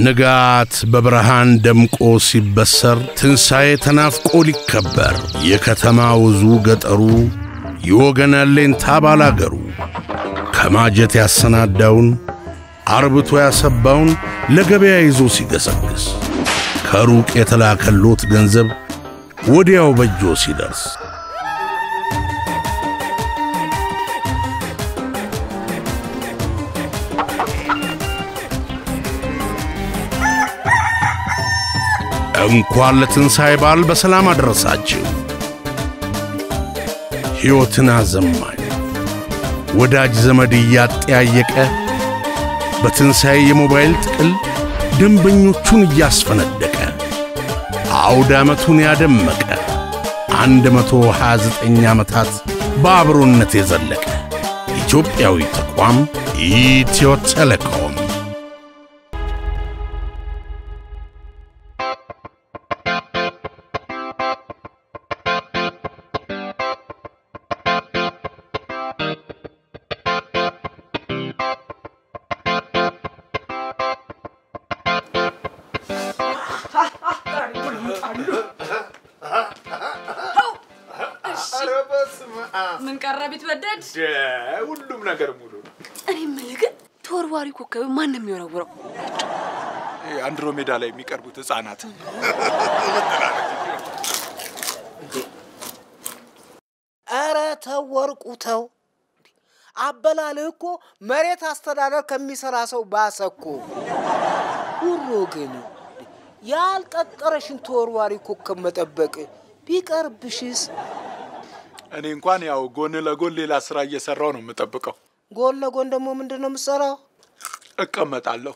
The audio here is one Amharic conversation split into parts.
ንጋት በብርሃን ደምቆ ሲበሰር ትንሣኤ ተናፍቆ ሊከበር የከተማ ውዙ ገጠሩ የወገን አለኝታ ባላገሩ ከማጀት ያሰናዳውን አርብቶ ያሰባውን ለገበያ ይዞ ሲገሰግስ ከሩቅ የተላከሎት ገንዘብ ወዲያው በእጆ ሲደርስ እንኳን ለትንሣኤ በዓል በሰላም አደረሳችሁ። ሕይወትን አዘማኝ ወዳጅ ዘመድ እያጠያየቀ በትንሣኤ የሞባይል ጥቅል ደንበኞቹን እያስፈነደቀ አውደ ዓመቱን ያደመቀ አንድ መቶ ሃያ ዘጠኝ ዓመታት በአብሮነት የዘለቀ ኢትዮጵያዊ ተቋም ኢትዮ ቴሌኮም ምን ቀረ ቢትወደድ? ሁሉም ነገር ሙሉ ነው። እኔ የምልህ ግን ተወርዋሪ ኮከብ ማን ነው የሚወረውረው? አንድሮሜዳ ላይ የሚቀርቡት ህጻናት ኧረ ተው ወርቁ ተው። አበላልህ እኮ መሬት አስተዳደር ከሚሰራ ሰው ባሰ እኮ። ውሮ ግን ያልቀጠረሽን ተወርዋሪ ኮከብ መጠበቅ ቢቀርብሽስ? እኔ እንኳን ያው ጎን ለጎን ሌላ ስራ እየሰራው ነው የምጠብቀው። ጎን ለጎን ደግሞ ምንድን ነው የምትሰራው? እቀመጣለሁ።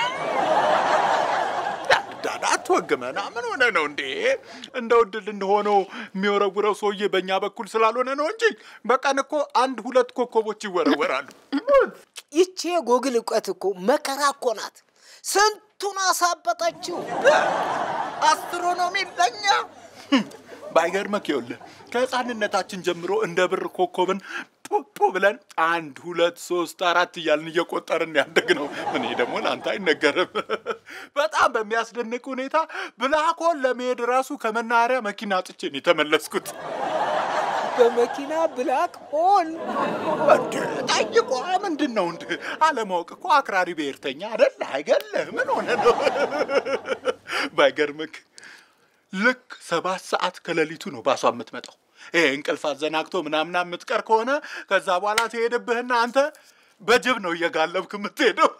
ዳዳ አትወግመና። ምን ሆነ ነው እንዴ? እንደ ውድ ልንሆነው የሚወረውረው ሰውዬ በእኛ በኩል ስላልሆነ ነው እንጂ በቀን እኮ አንድ ሁለት ኮከቦች ይወረወራሉ። ይቺ የጎግል እውቀት እኮ መከራ እኮ ናት። ስንቱን አሳበጠችው። አስትሮኖሚ ለኛ ባይገርምህ ይኸውልህ ከህፃንነታችን ጀምሮ እንደ ብር ኮከብን ፖፖ ብለን አንድ ሁለት ሶስት አራት እያልን እየቆጠርን ያደግነው። እኔ ደግሞ ለአንተ አይነገርም። በጣም በሚያስደንቅ ሁኔታ ብላኮን ለመሄድ ራሱ ከመናኸሪያ መኪና አጥቼ ነው የተመለስኩት። በመኪና ብላክ ሆል እንደ ጠይቋ ምንድን ነው እንደ አለማወቅ እኮ አክራሪ ብሔርተኛ አደለ አይገለህ? ምን ሆነ ነው? ባይገርምክ ልክ ሰባት ሰዓት ከሌሊቱ ነው ባሷ የምትመጣው። ይሄ እንቅልፍ አዘናግቶ ምናምና የምትቀር ከሆነ ከዛ በኋላ ትሄድብህና አንተ በጅብ ነው እየጋለብክ የምትሄደው።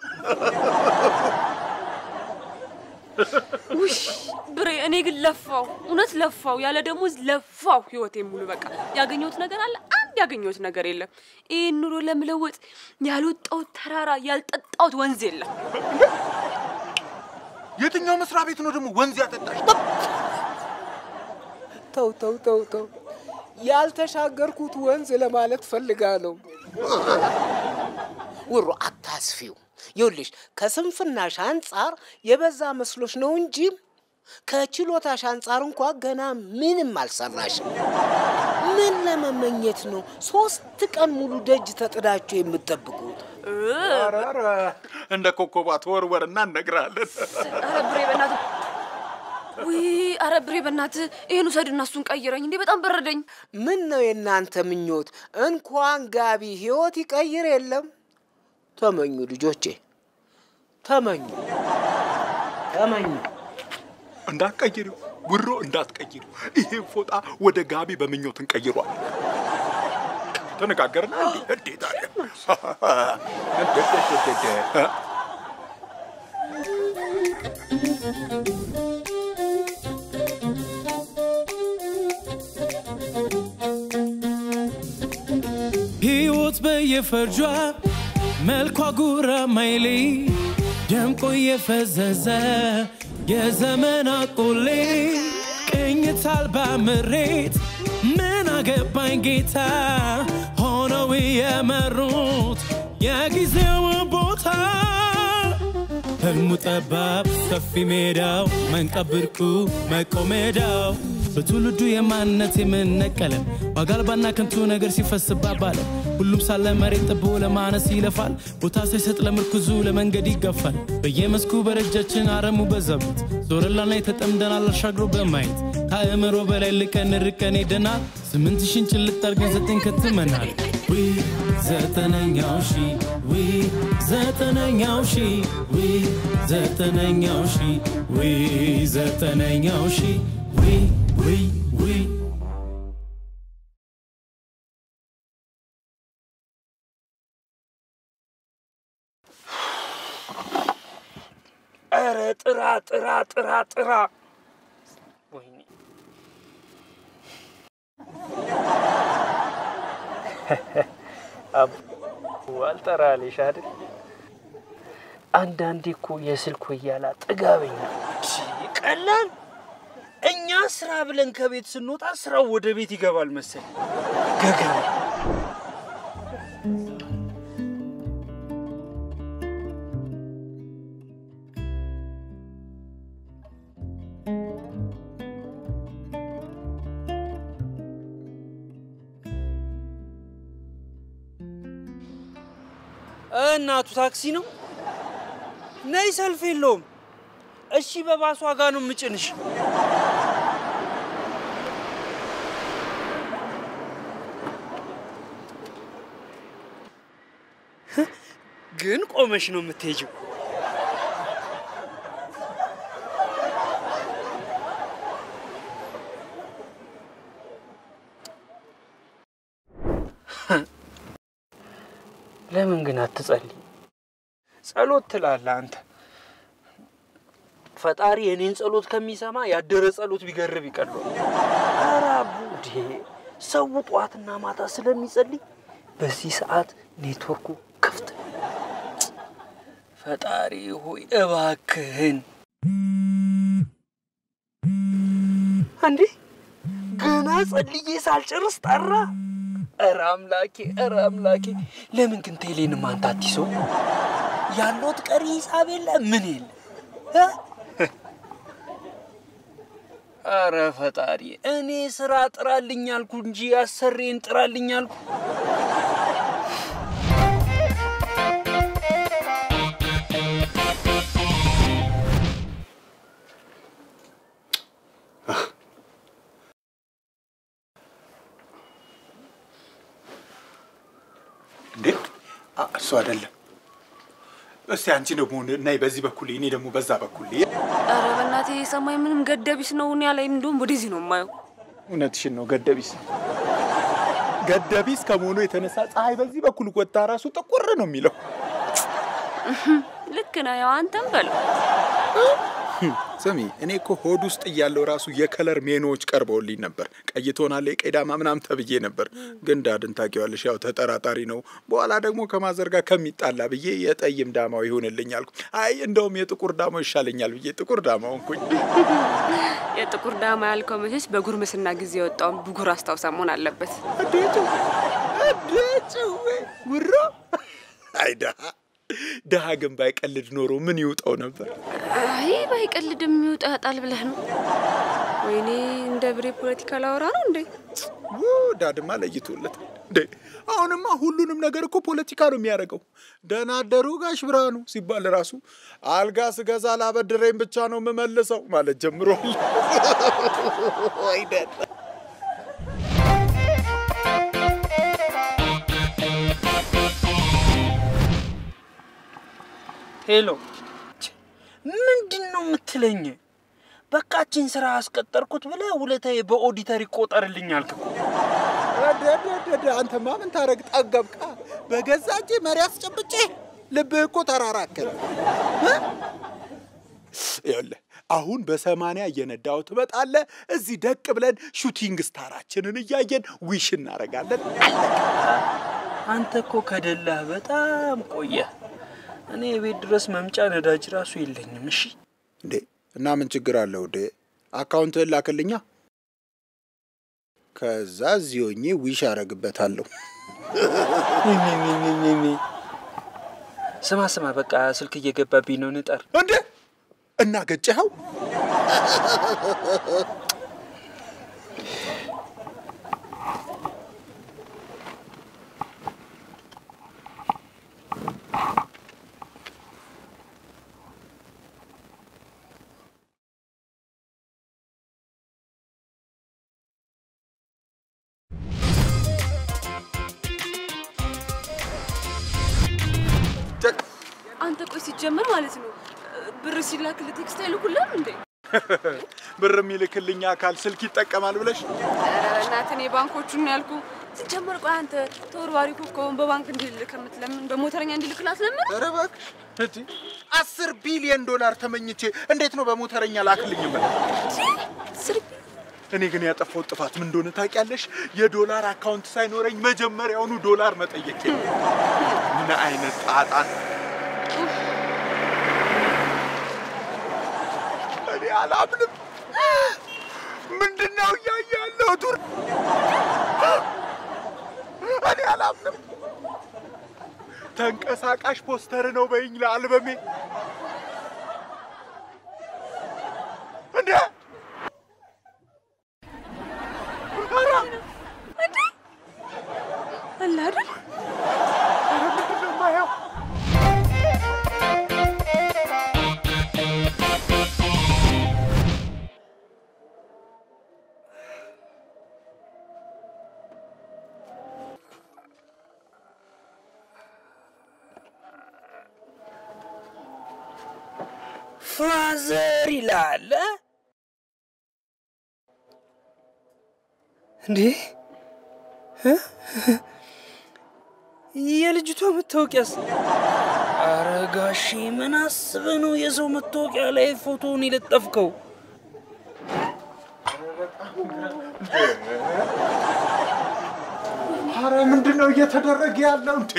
ውይ ብሬ፣ እኔ ግን ለፋው፣ እውነት ለፋው፣ ያለ ደሞዝ ለፋው ህይወቴ ሙሉ። በቃ ያገኘሁት ነገር አለ አንድ ያገኘሁት ነገር የለም። ይህን ኑሮ ለመለወጥ ያልወጣሁት ተራራ ያልጠጣሁት ወንዝ የለም። የትኛው መስሪያ ቤት ነው ደግሞ ወንዝ ያጠጣሽ? ተው ተው ተው ተው፣ ያልተሻገርኩት ወንዝ ለማለት ፈልጋለሁ። ውሮ አታስፊው። ይኸውልሽ ከስንፍናሽ አንጻር የበዛ መስሎሽ ነው እንጂ ከችሎታሽ አንጻር እንኳ ገና ምንም አልሰራሽም። ምን ለመመኘት ነው ሶስት ቀን ሙሉ ደጅ ተጥዳችሁ የምትጠብቁት? ኧረ ኧረ፣ እንደ ኮከቧ ተወርወርና እነግርሃለን። አረ ብሬ በእናትህ ውይ፣ አረ ብሬ በእናትህ ይህን ውሰድና እሱን ቀይረኝ እንዴ፣ በጣም በረደኝ። ምን ነው የእናንተ ምኞት? እንኳን ጋቢ ህይወት ይቀይር የለም። ተመኙ ልጆቼ፣ ተመኙ ተመኙ። እንዳትቀይሪው ውሮ እንዳትቀይሪው። ይሄ ፎጣ ወደ ጋቢ በምኞት እንቀይሯል። ተነጋገርና እንዴ እንዴት አለ ሕይወት በየፈርጇ መልኳ ጉራ ማይሌ ደምቆ የፈዘዘ የዘመን አቆሌ ቅኝት አልባ ምሬት ምን አገባኝ ጌታ ሆነው የመሩት የጊዜው ቦታ ህልሙ ጠባብ ሰፊ ሜዳው መንቀብርቁ መቆሜዳው በትውልዱ የማንነት የምንነቀለን ዋጋ አልባና ከንቱ ነገር ሲፈስባ ባለም ሁሉም ሳለ መሬት ጥቦ ለማነስ ይለፋል ቦታ ሳይሰጥ ለምርኩዙ ለመንገድ ይገፋል በየመስኩ በረጃችን አረሙ በዛበት ዞረላና የተጠምደናል አሻግሮ በማየት ከአእምሮ በላይ ልቀን ርቀን ሄደናል ስምንት ሺን ጭልጥ አርገን ዘጠኝ ከትመናል ዊ ዘጠነኛው ሺ ዊ ዘጠነኛው ሺ ዊ ዘጠነኛው ሺ ዊ ዘጠነኛው ሺ ዊ ዊ ዊ ኧረ ጥራ ጥራ ጥራ ጥራ ወይኔ አቡ አልጠራልሽ አይደል? አንዳንዴ እኮ የስልክ ወያላ ጥጋበኛ ቀላል። እኛ ስራ ብለን ከቤት ስንወጣ ስራው ወደ ቤት ይገባል መሰል ገገማ እናቱ ታክሲ ነው። ነይ፣ ሰልፍ የለውም። እሺ፣ በባሷ ጋር ነው የምጭንሽ። ግን ቆመሽ ነው የምትሄጂው። ለምን ግን አትጸልይ? ጸሎት ትላለህ አንተ። ፈጣሪ የኔን ጸሎት ከሚሰማ ያደረ ጸሎት ቢገርብ ይቀሏል። ኧረ ቡዴ ሰው ጠዋትና ማታ ስለሚጸልይ በዚህ ሰዓት ኔትወርኩ ክፍት ነው። ፈጣሪ ሆይ እባክህን እንዴ ገና ጸልዬ ሳልጨርስ ጠራ። ኧረ አምላኬ፣ ኧረ አምላኬ፣ ለምን ግን ቴሌንም አንተ አትይዘው? ያለዎት ቀሪ ሂሳብ የለ ምን የለ እ? ኧረ ፈጣሪ፣ እኔ ስራ ጥራልኝ አልኩ እንጂ አሰሬን ጥራልኝ አልኩ። እንዴ አ- እሱ አይደለም። እስቲ አንቺ ደግሞ ነይ በዚህ በኩል እኔ ደግሞ በዛ በኩል ኧረ በእናቴ የሰማይ ምንም ገደቢስ ነው። እኔ ላይ እንደውም ወደዚህ ነው የማየው። እውነትሽን ነው። ገደቢስ ገደቢስ ከመሆኑ የተነሳ ፀሐይ በዚህ በኩል ወጣ ራሱ ጥቁር ነው የሚለው። ልክ ነህ። ያው አንተም በለው ስሚ እኔ እኮ ሆድ ውስጥ እያለው ራሱ የከለር ሜኖዎች ቀርበውልኝ ነበር። ቀይ ትሆናለህ፣ ቀይ ዳማ ምናምን ተብዬ ነበር። ግን ዳድን ታውቂዋለሽ፣ ያው ተጠራጣሪ ነው። በኋላ ደግሞ ከማዘር ጋር ከሚጣላ ብዬ የጠይም ዳማው ይሆንልኝ አልኩ። አይ እንደውም የጥቁር ዳማው ይሻለኛል ብዬ ጥቁር ዳማው ሆንኩኝ። የጥቁር ዳማ ያልከው መቼስ በጉርምስና ጊዜ የወጣውን ብጉር አስታውሳ መሆን አለበት። አዴቱ አዴቱ ውሮ አይ ድሀ ድሀ ግን ባይቀልድ ኖሮ ምን ይውጠው ነበር? አይ ባይቀልድ የሚወጣ ያጣል ብለህ ነው? ወይኔ እንደ ብሬ ፖለቲካ ላወራ ነው እንዴ? ው ዳድማ ለይቶለታል እንዴ! አሁንማ ሁሉንም ነገር እኮ ፖለቲካ ነው የሚያደርገው። ደህና አደሩ ጋሽ ብርሃኑ ሲባል ራሱ አልጋ ስገዛ ላበድረኝ ብቻ ነው የምመልሰው ማለት ጀምሯል። አይደል? ሄሎ፣ ምንድን ነው የምትለኝ? በቃችን ስራ አስቀጠርኩት ብለህ ውለታዬ በኦዲተር ይቆጠርልኝ አልክ እኮ። ረደደደ አንተማ ምን ታረግ ጠገብቃ። በገዛ እጄ መሪ አስጨብጬ ልብህ እኮ ተራራከለ። ይኸውልህ አሁን በሰማንያ እየነዳው ትመጣለህ። እዚህ ደቅ ብለን ሹቲንግ ስታራችንን እያየን ዊሽ እናረጋለን። አንተ እኮ ከደላህ በጣም ቆየህ። እኔ የቤት ድረስ መምጫ ነዳጅ ራሱ የለኝም። እሺ እንዴ እና ምን ችግር አለው? እንዴ አካውንትህን ላክልኛ። ከዛ እዚህ ሆኜ ዊሽ አረግበታለሁ። ስማ ስማ፣ በቃ ስልክ እየገባብኝ ነው፣ ንጠር። እንዴ እና ገጨኸው? ሲጀመር ማለት ነው ብር ሲላክልህ ቴክስት አይልኩልህም እንዴ? ብር የሚልክልኝ አካል ስልክ ይጠቀማል ብለሽ ኧረ በእናትህ እኔ ባንኮቹን ነው ያልኩህ። ሲጀመር ቆይ አንተ ተወርዋሪ ኮከቡን በባንክ እንዲልክ ከምትለምን በሞተረኛ እንዲልክ ላስለምን? ኧረ እባክሽ እቲ አስር ቢሊዮን ዶላር ተመኝቼ እንዴት ነው በሞተረኛ ላክልኝ የምለው? እኔ ግን ያጠፋው ጥፋት ምን እንደሆነ ታውቂያለሽ? የዶላር አካውንት ሳይኖረኝ መጀመሪያውኑ ዶላር መጠየቅ። ምን አይነት ጣጣ ነው! እኔ አላምንም። ምንድን ነው እያየ ያለው ቱር? እኔ አላምንም። ተንቀሳቃሽ ፖስተር ነው በይኝ ለአልበሜ እንዴ! ኧረ አለ አይደል? ኧረ ምንድን ነው የማየው? ፋዘር ይላል እ? እንዴ እ? የልጅቷ መታወቂያስ? አረ ጋሼ ምን አስበህ ነው የሰው መታወቂያ ላይ ፎቶውን የለጠፍከው? ኧረ ምንድን ነው እየተደረገ ያለው እንዴ?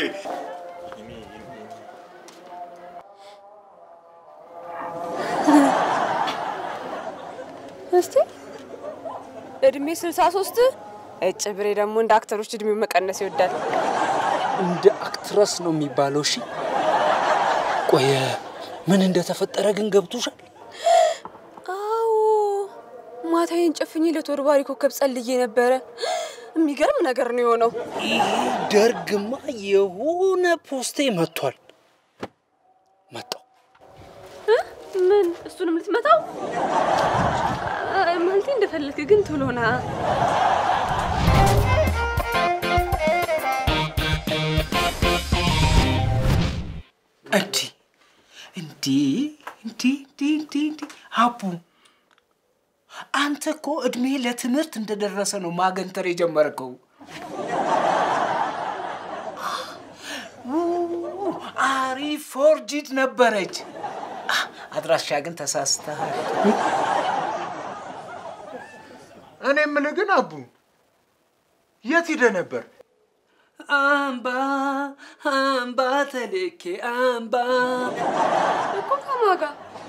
እስቲ እድሜ 63 እጭ ብሬ ደግሞ እንደ አክተሮች እድሜው መቀነስ ይወዳል። እንደ አክትረስ ነው የሚባለው። እሺ ቆየ ምን እንደተፈጠረ ግን ገብቶሻል? አዎ ማታዬን ጨፍኜ ለተወርባሪ ኮከብ ጸልዬ ነበረ። የሚገርም ነገር ነው የሆነው። ይሄ ደርግማ የሆነ ፖስቴ መጥቷል መጣው እ? ምን እሱንም ልትመታው አ- ማለቴ እንደፈለግክ ግን ቶሎ ና። እንዲ እንዲ እንዲ እንዲ እንዲ እንዲ ሀቡ አንተ እኮ እድሜ ለትምህርት እንደደረሰ ነው ማገንተር የጀመርከው። ው- አሪፍ ፎርጂት ነበረች። አ፣ አድራሻ ግን ተሳስተሃል። እኔ የምልህ ግን አቡ የት ሂደህ ነበር? አምባ አምባ ተልኬ አምባ እኮ ከማጋ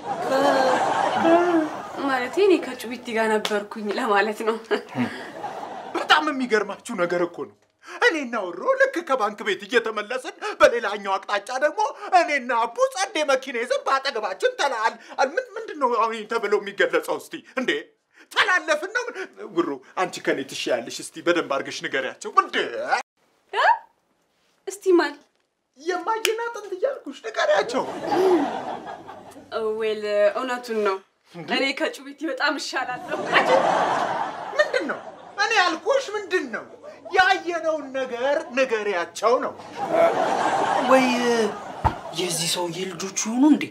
ማለቴ እኔ ከጩቢቲ ጋር ነበርኩኝ ለማለት ነው። በጣም የሚገርማችሁ ነገር እኮ ነው። እኔና ወሮ ልክ ከባንክ ቤት እየተመለስን በሌላኛው አቅጣጫ ደግሞ እኔና አቡ ጸዴ መኪና ይዘን በአጠገባችን ተላል ምን ምንድን ነው አሁን ተብለው የሚገለጸው? እስቲ እንዴ ተላለፍን ነው ጉሩ። አንቺ ከኔ ትሻያለሽ። እስቲ በደንብ አድርገሽ ንገሪያቸው። እንዴ እ? እስቲ ማል የማየና ጥንት እያልኩሽ ንገሪያቸው። ዌል እውነቱን ነው። እኔ ከጩቢቲ በጣም እሻላለሁ። ምንድን ነው እኔ ያልኩሽ ምንድን ነው? ያየነውን ነገር ንገሪያቸው ነው። ወይ የዚህ ሰውዬ ልጆቹ ይሆኑ እንዴ?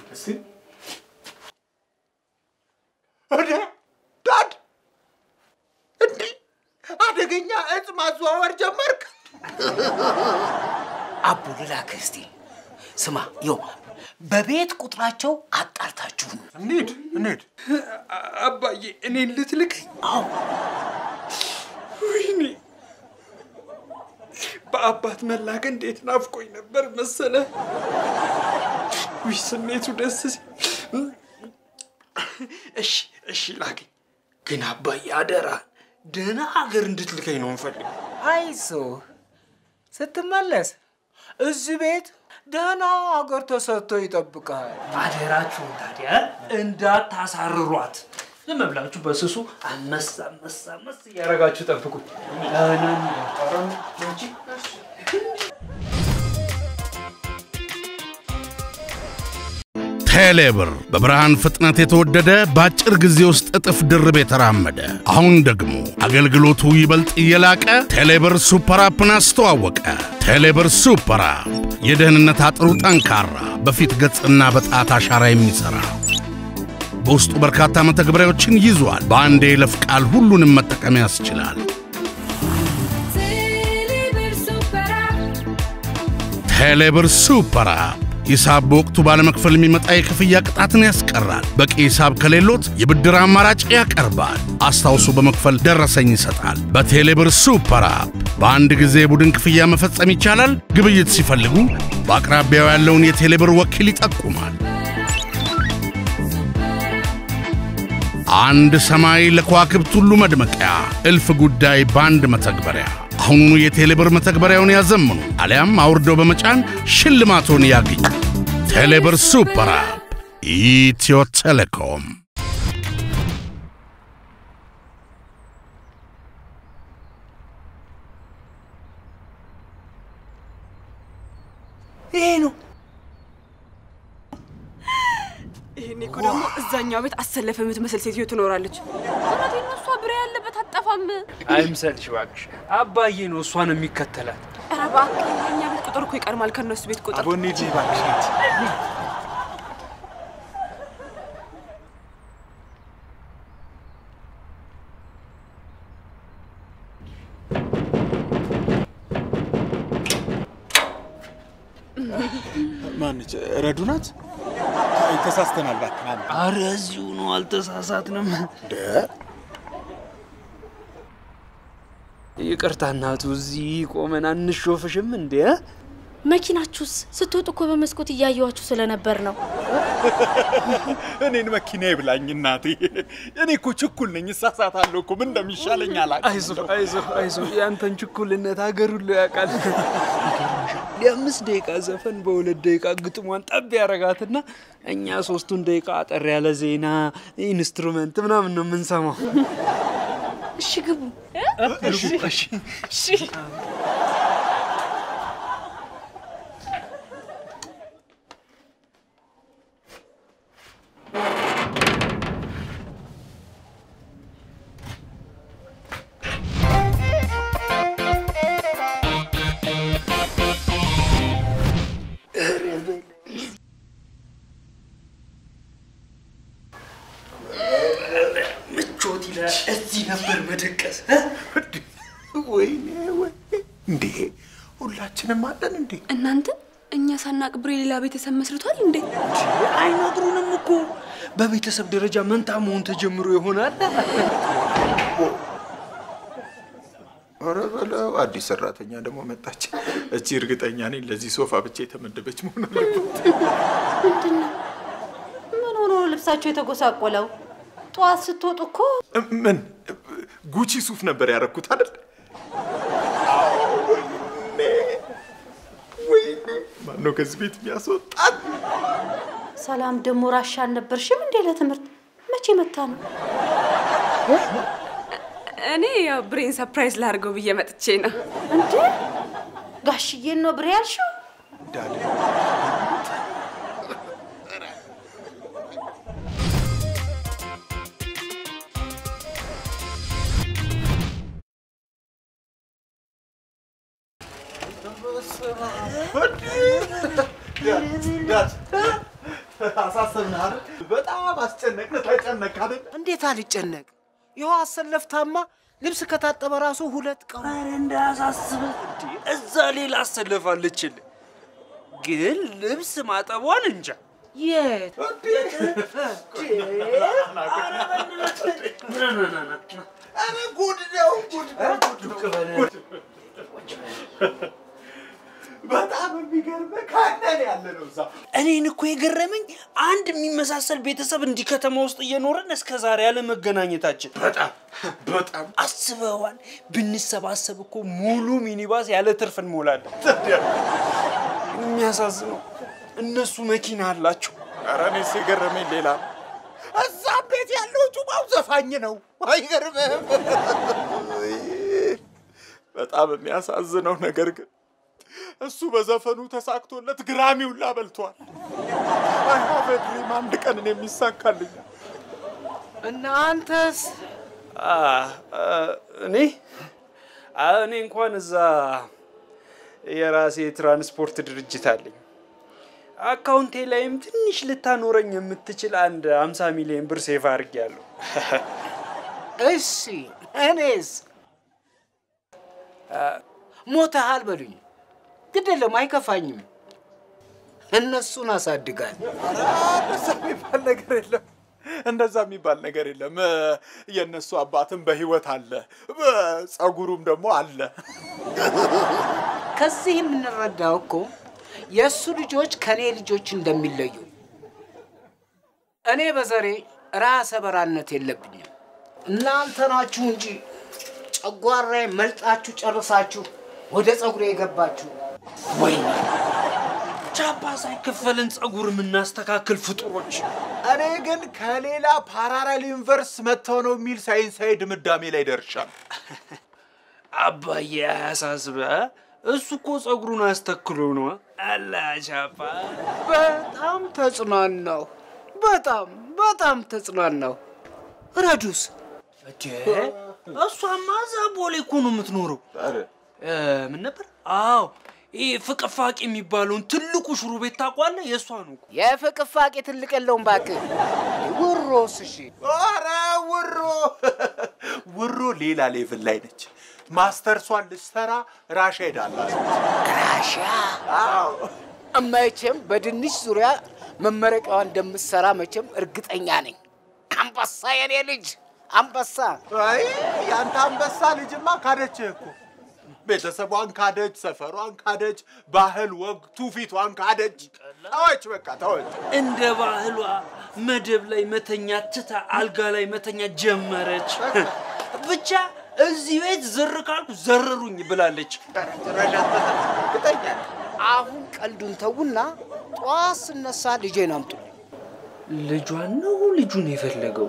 እደ ዳድ እንዲህ አደገኛ እጽ ማዘዋወር ጀመርክ? አቡ ልላክህ እስቲ። ስማ ይኸው በቤት ቁጥራቸው አጣርታችሁ እንሂድ እንሂድ። አባዬ እኔን ልትልክ? አዎ። ወይኔ በአባት መላክ እንዴት ናፍቆኝ ነበር መሰለ። ውይ ስሜቱ ደስ ሲል። እሺ እሺ ላከኝ። ግን አባዬ አደራ ደህና ሀገር እንድትልከኝ ነው እንፈልግ። አይዞ ስትመለስ እዚህ ቤት ደህና ሀገር ተሰጥቶ ይጠብቃል። አደራችሁን ታዲያ እንዳታሳርሯት። ዝም ብላችሁ በስሱ አመስ አመስ አመስ እያደረጋችሁ ጠብቁኝ። ደህና እንጂ ቴሌብር በብርሃን ፍጥነት የተወደደ በአጭር ጊዜ ውስጥ እጥፍ ድርብ የተራመደ አሁን ደግሞ አገልግሎቱ ይበልጥ እየላቀ ቴሌብር ሱፐር አፕን አስተዋወቀ። ቴሌብር ሱፐር አፕ የደህንነት አጥሩ ጠንካራ፣ በፊት ገጽና በጣት አሻራ የሚሠራ በውስጡ በርካታ መተግበሪያዎችን ይዟል። በአንድ የይለፍ ቃል ሁሉንም መጠቀም ያስችላል። ቴሌብር ሱፐር አፕ ሂሳብ በወቅቱ ባለመክፈል የሚመጣ የክፍያ ቅጣትን ያስቀራል። በቂ ሂሳብ ከሌሎት የብድር አማራጭ ያቀርባል። አስታውሶ በመክፈል ደረሰኝ ይሰጣል። በቴሌብር ሱፐር አፕ በአንድ ጊዜ የቡድን ክፍያ መፈጸም ይቻላል። ግብይት ሲፈልጉ በአቅራቢያው ያለውን የቴሌብር ወኪል ይጠቁማል። አንድ ሰማይ ለከዋክብት ሁሉ መድመቂያ፣ እልፍ ጉዳይ በአንድ መተግበሪያ። አሁኑኑ የቴሌብር መተግበሪያውን ያዘምኑ አሊያም አውርደው በመጫን ሽልማቶን ያግኙ። ቴሌብር ሱፐር አፕ ኢትዮ ቴሌኮም። ይሄ ነው ይሄኔ እኮ ደግሞ እዛኛው ቤት አሰለፈ የምትመስል ሴትዮ ትኖራለች። እውነቴን ነው። እሷ ብሬ ያለበት አጠፋም። አይምሰልሽ እባክሽ። አባዬ ነው እሷን የሚከተላት። ኧረ እባክህ የእኛ ቤት ቁጥር እኮ ይቀድማል ከእነሱ ቤት ቁጥር። አቦኔ እባክሽ ሂድ። ማነች? ረዱ ናት? አይ ተሳስተናል። እባክህ አንተ አረ እዚሁ ነው፣ አልተሳሳትንም። ይቅርታ እናቱ፣ እዚህ ቆመን አንሾፍሽም እንዴ? መኪናችሁስ ስትወጡ እኮ በመስኮት እያየዋችሁ ስለነበር ነው። እኔን መኪና ይብላኝ እናቴ። እኔ እኮ ችኩል ነኝ፣ እሳሳታለሁ እኮ ምን እንደሚሻለኝ አላውቅም። አይዞ አይዞ አይዞ፣ ያንተን ችኩልነት ሀገር ሁሉ ያውቃል። የአምስት ደቂቃ ዘፈን በሁለት ደቂቃ ግጥሟን ጠብ ያረጋትና እኛ ሶስቱን ደቂቃ አጠር ያለ ዜና፣ ኢንስትሩመንት ምናምን ነው የምንሰማው። እሺ ግቡ። እሺ እሺ ምቾት ይላል። እዚህ ነበር መደቀስ። ወይኔ ወይ እንዴ! ሁላችንም አለን እንዴ? እናንተ እኛ ሳናቅ ብሬ ሌላ ቤተሰብ መስርቷል እንዴ? አይነግሩንም እኮ በቤተሰብ ደረጃ መንታ መሆን ተጀምሮ ይሆናል። ኧረ በለው አዲስ ሰራተኛ ደግሞ መጣች። እቺ እርግጠኛ ነኝ ለዚህ ሶፋ ብቻ የተመደበች መሆን አለበት። ምን ሆኖ ነው ልብሳቸው የተጎሳቆለው? ጠዋት ስትወጡ እኮ ምን ጉቺ ሱፍ ነበር ያረኩት አይደል? ወይኔ ማነው ከዚህ ቤት የሚያስወጣት? ሰላም ደግሞ ራሻ አልነበርሽም እንዴ ለትምህርት? መቼ መታ ነው? እኔ ያው ብሬን ሰርፕራይዝ ላድርገው ብዬ መጥቼ ነው። እንዴ ጋሽዬን ነው ብሬ ያልሽው? ዳድ አሳሰብን አይደል? በጣም አስጨነቅን። ተጨነቅ አይደል? እንዴት አልጨነቅ? ይኸው አሰለፍታማ ልብስ ከታጠበ ራሱ ሁለት ቀን ኧረ እንዳያሳስብ እንዴ! እዛ ሌላ አሰለፋለችል። ግን ልብስ ማጠቧን እንጃ። የት ኧረ ጉድ ነው ጉድ ነው ጉድ ነው። በጣም የሚገርምህ ካለን ያለ ነው እዛ እኔን እኮ የገረመኝ አንድ የሚመሳሰል ቤተሰብ እንዲህ ከተማ ውስጥ እየኖረን እስከ ዛሬ ያለ መገናኘታችን። በጣም በጣም አስበዋል። ብንሰባሰብ እኮ ሙሉ ሚኒባስ ያለ ትርፍ እንሞላለን። የሚያሳዝነው እነሱ መኪና አላቸው። ኧረ እኔስ የገረመኝ ሌላ ነው። እዛ ቤት ያለው ጩባው ዘፋኝ ነው። አይገርምህም? በጣም የሚያሳዝነው ነገር ግን እሱ በዘፈኑ ተሳክቶለት ግራሚውን ላበልቷል። አይ ሃቭ ኤ ድሪም አንድ ቀን እኔ የሚሳካልኝ እና አንተስ? አ፣ አ፣ እኔ አ፣ እኔ እንኳን እዛ የራሴ የትራንስፖርት ድርጅት አለኝ። አካውንቴ ላይም ትንሽ ልታኖረኝ የምትችል አንድ 50 ሚሊዮን ብር ሴፍ አድርጌያለሁ። እሺ እኔስ? ሞተሃል በሉኝ፣ ግድ የለም አይከፋኝም። እነሱን አሳድጋል። እንደዛ የሚባል ነገር የለም። እንደዛ የሚባል ነገር የለም። እ፣ የእነሱ አባትም በህይወት አለ፣ ጸጉሩም ደግሞ አለ። ከዚህ የምንረዳው እኮ የእሱ ልጆች ከእኔ ልጆች እንደሚለዩ። እኔ በዘሬ ራሰ በራነት የለብኝም። እናንተ ናችሁ እንጂ ጨጓራዬ መልጣችሁ ጨርሳችሁ ወደ ጸጉሬ የገባችሁ። ወይኔ ቻፓ ሳይከፈልን ጸጉር የምናስተካክል ፍጡሮች። እኔ ግን ከሌላ ፓራራል ዩኒቨርስ መጥተው ነው የሚል ሳይንሳዊ ድምዳሜ ላይ ደርሻለሁ። አባዬ አያሳስበ እሱ እኮ ጸጉሩን አስተክሎ ነው አላ ቻፓ። በጣም ተጽናናሁ። በጣም በጣም ተጽናናሁ። ረዱስ እቴ እሷማ እዛ ቦሌ እኮ ነው የምትኖረው። እ፣ ምን ነበር? አዎ ይህ ፍቅፋቂ የሚባለውን ትልቁ ሽሮ ቤት ታውቋለህ? የእሷ ነው እኮ። የፍቅፋቄ ትልቅ የለውም እባክህ። ውሮስ እሺ ኧረ ውሮ ውሮ ሌላ ሌቭል ላይ ነች። ማስተርሷን ልትሰራ ራሻ ሄዳላት። ራሽያ መቼም በድንች ዙሪያ መመረቂያዋ እንደምትሰራ መቼም እርግጠኛ ነኝ። አንበሳ የኔ ልጅ አንበሳ። አይ ያንተ አንበሳ ልጅማ ካደችህ እኮ። ቤተሰቧን ካደች፣ ሰፈሯን ካደች፣ ባህል ወግ ትውፊቷን ካደች። ተወች፣ በቃ ተወች። እንደ ባህሏ መደብ ላይ መተኛ ትታ አልጋ ላይ መተኛ ጀመረች። ብቻ እዚህ ቤት ዝር ካልኩ ዘርሩኝ ብላለች። እርግጠኛ ነኝ። አሁን ቀልዱን ተውና ጠዋት ስነሳ ልጄን አምጡልኝ። ልጇን ነው ልጁን የፈለገው?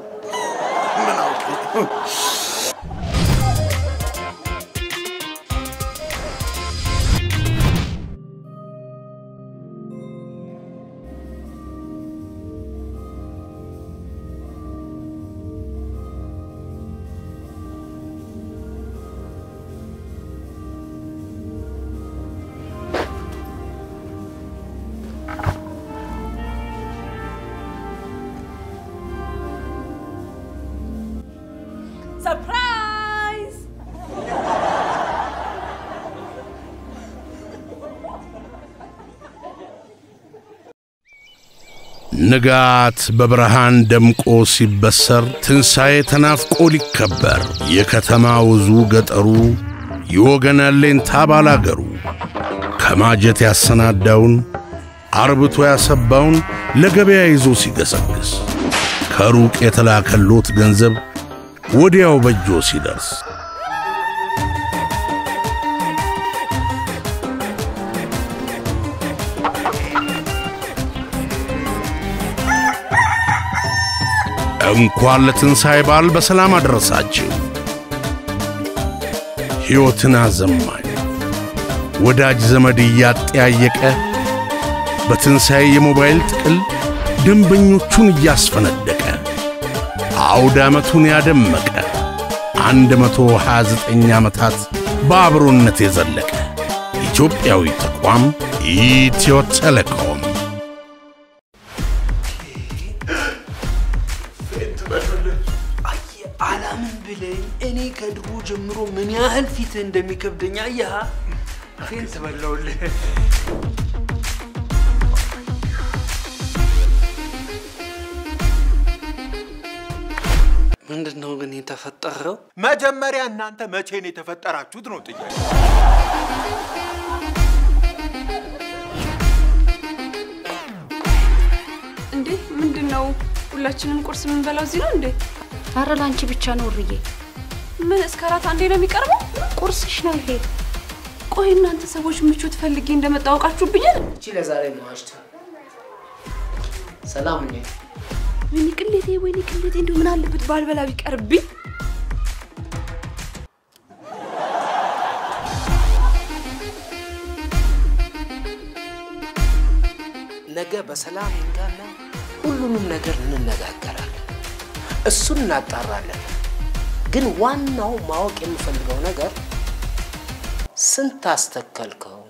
ሰርፕራይዝ! ንጋት በብርሃን ደምቆ ሲበሰር ትንሣኤ ተናፍቆ ሊከበር የከተማ ውዙ ገጠሩ የወገን አለኝታ ባላገሩ ከማጀት ያሰናዳውን አርብቶ ያሰባውን ለገበያ ይዞ ሲገሰግስ ከሩቅ የተላከሎት ገንዘብ ወዲያው በእጆ ሲደርስ እንኳን ለትንሣኤ በዓል በሰላም አደረሳችሁ። ሕይወትን አዘማኝ ወዳጅ ዘመድ እያጠያየቀ በትንሣኤ የሞባይል ጥቅል ደንበኞቹን እያስፈነደቀ አውደ ዓመቱን ያደመቀ 129 ዓመታት በአብሮነት የዘለቀ ኢትዮጵያዊ ተቋም ኢትዮ ቴሌኮም አየህ፣ አላምን ብለኝ እኔ ከድሮ ጀምሮ ምን ያህል ፊትህ እንደሚከብደኝ አየህ። ፌንት በላውልህ። ምንድን ነው ግን የተፈጠረው? መጀመሪያ እናንተ መቼ ነው የተፈጠራችሁት ነው ጥያቄ። እንዴ ምንድን ነው? ሁላችንም ቁርስ የምንበላው እዚህ ነው እንዴ? አረ ለአንቺ ብቻ ነው እርዬ። ምን እስከ አራት አንዴ ነው የሚቀርበው? ቁርስሽ ነው ይሄ። ቆይ እናንተ ሰዎች ምቾት ፈልጌ እንደመጣ አውቃችሁብኛል። እቺ ለዛሬ መዋሽት ሰላም ሁኚ። ወይኔ ቅሌቴ፣ ወይኔ ቅሌቴ፣ እንደው ምን አለበት ባልበላ ቢቀርብኝ። ነገ በሰላም ይንጋና ሁሉንም ነገር እንነጋገራለን። እሱን እናጣራለን። ግን ዋናው ማወቅ የምፈልገው ነገር ስንት አስተከልከው?